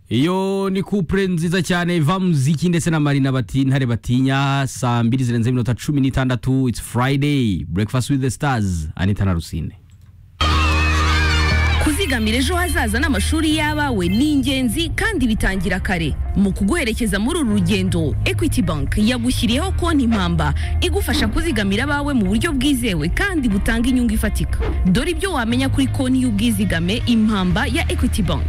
iyo ni kupure nziza cyane va muziki ndetse na marina bati ntare batinya saa mbiri zirenze iminota cumi n'itandatu it's friday breakfast with the stars anita na rusine kuzigamira ejo hazaza n'amashuri y'abawe ni ingenzi kandi bitangira kare mu kuguherekeza muri uru rugendo equity bank yagushyiriyeho konti mpamba igufasha kuzigamira abawe mu buryo bwizewe kandi butanga inyungu ifatika dore ibyo wamenya kuri konti y'ubwizigame impamba ya equity bank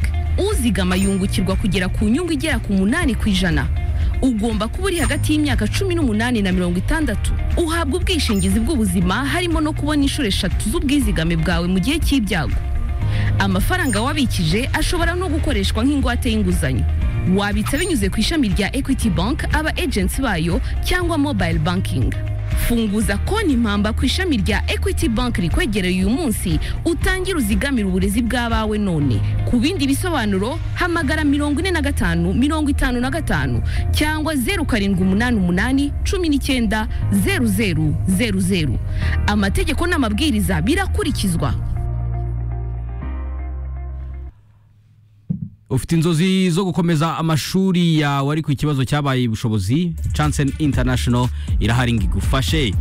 uzigama yungukirwa kugera ku nyungu igera ku munani ku ijana ugomba kuba uri hagati y'imyaka cumi n'umunani na mirongo itandatu uhabwa ubwishingizi bw'ubuzima harimo no kubona inshuro eshatu z'ubwizigame bwawe mu gihe cy'ibyago amafaranga wabikije ashobora no gukoreshwa nk'ingwate y'inguzanyo wabitsa binyuze ku ishami rya equity bank aba agency bayo cyangwa mobile banking funguza konti mpamba ku ishami rya equity bank rikwegereye uyu munsi utangire uzigamire uburezi bw'abawe none ku bindi bisobanuro hamagara mirongo ine na gatanu mirongo itanu na gatanu cyangwa zeru karindwi umunani umunani cumi n'icyenda zeru zeru zeru zeru amategeko n'amabwiriza birakurikizwa ufite inzozi zo gukomeza amashuri yawe ariko ikibazo cyabaye ubushobozi Chance International irahari ngo igufashe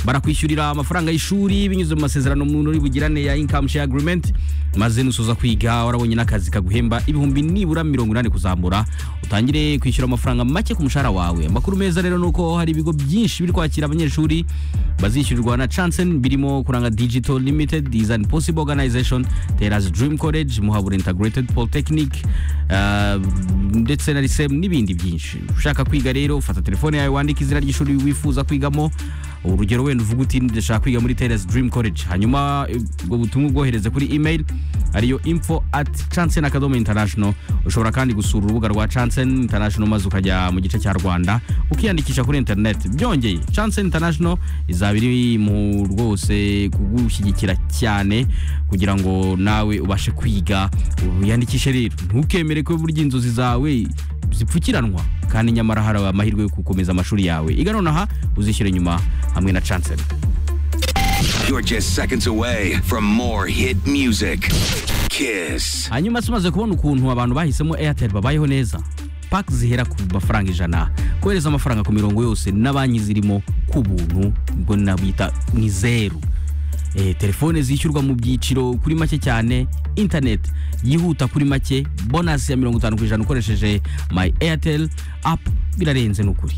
barakwishyurira amafaranga y'ishuri binyuze mu masezerano umuntu uri bugirane ya income share agreement maze nusoza kwiga warabonye n'akazi kaguhemba ibihumbi nibura mirongo inani kuzamura utangire kwishyura amafaranga make ku mushahara wawe amakuru meza rero ni uko hari ibigo byinshi biri kwakira abanyeshuri bazishyurirwa na Chansen birimo kuranga Digital Limited Design Possible Organization Teras Dream College Muhabura Integrated Polytechnic uh, ndetse na Risem n'ibindi byinshi ushaka kwiga rero fata telefone yawe wandike izina ry'ishuri wifuza kwigamo urugero wenda uvuga uti ndashaka kwiga muri Teras Dream College hanyuma eh, ubwo butumwa ubwohereze kuri email ariyo info at Chansen Academy International ushobora kandi gusura urubuga rwa Chansen International maze ukajya mu gice cya Rwanda ukiyandikisha kuri internet byongeye Chansen International izaba iri mu rwose kugushyigikira cyane kugira ngo nawe ubashe kwiga wiyandikishe rero ntukemere ko burya inzozi zawe zipfukiranwa kandi nyamara hari amahirwe yo gukomeza amashuri yawe iga nonaha uzishyure nyuma hamwe na Chansen You're just seconds away from more hit music. Kiss. hanyuma se umaze kubona ukuntu abantu bahisemo airtel babayeho neza paki zihera ku mafaranga ijana kohereza amafaranga ku mirongo yose na banki zirimo ku buntu ubwo nabita ni zeru Eh, telefone zishyurwa mu byiciro kuri make cyane interineti yihuta kuri make bonasi ya mirongo itanu ku ijana ukoresheje mayi airtel apu birarenze ni ukuri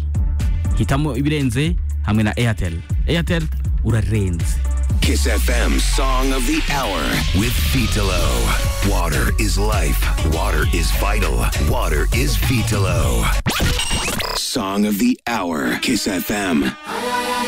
hitamo ibirenze hamwe na airtel airtel urarenze Kiss FM Song of the Hour with Vitalo. Water is life. Water is vital. Water is Vitalo. Song of the Hour. Kiss FM.